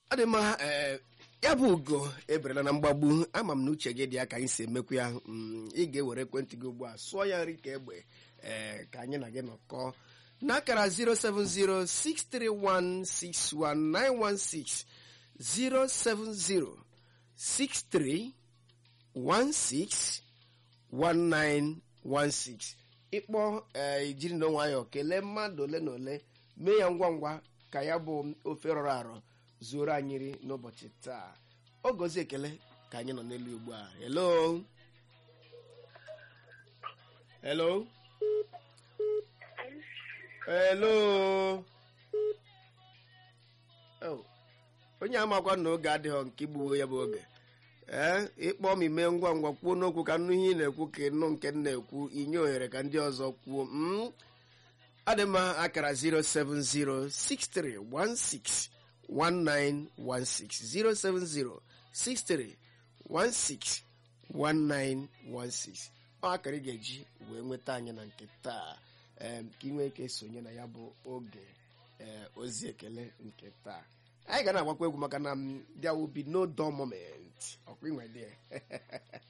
ọ dị mma ee ya bụ ugo eberela na mgbagbu ama m na uche gị dị ya ka anyị si emekwu ya mm, ị ga-ewere ekwentị gị ugbu a sụọ ya nri ka egbe ee ka anyị na gị nọkọọ n'akara 07063161916 07063161916 ịkpọ ee ijiri na nwayọọ kelee mmadụ ole na ole mee ya ngwa ngwa ka ya bụ ofe rọrọ arọ zuoro anyị nri n'ụbọchị taa ọ gọzie ekele ka anyị nọ n'elu ugbu a hello hello hello Oh, onye amakwa na oge adịghị nke igbuwo ya bụ oge ee ịkpọ m ime ngwa ngwa kwuo n'okwu ka nnu ihe ị na-ekwu ka ịnụ nke m na-ekwu inye ohere ka ndị ọzọ kwuo mm? adị mma akara 0706316 1916 07063161916 ọ akara ị ga-eji wee nweta anyị na nke taa em, ka ị nwee ike sonye na ya bụ oge ee, ozi ekele nke taa anyị ga na-agbakwa egwu maka na m there will be no dull moment ọkwa inwe dị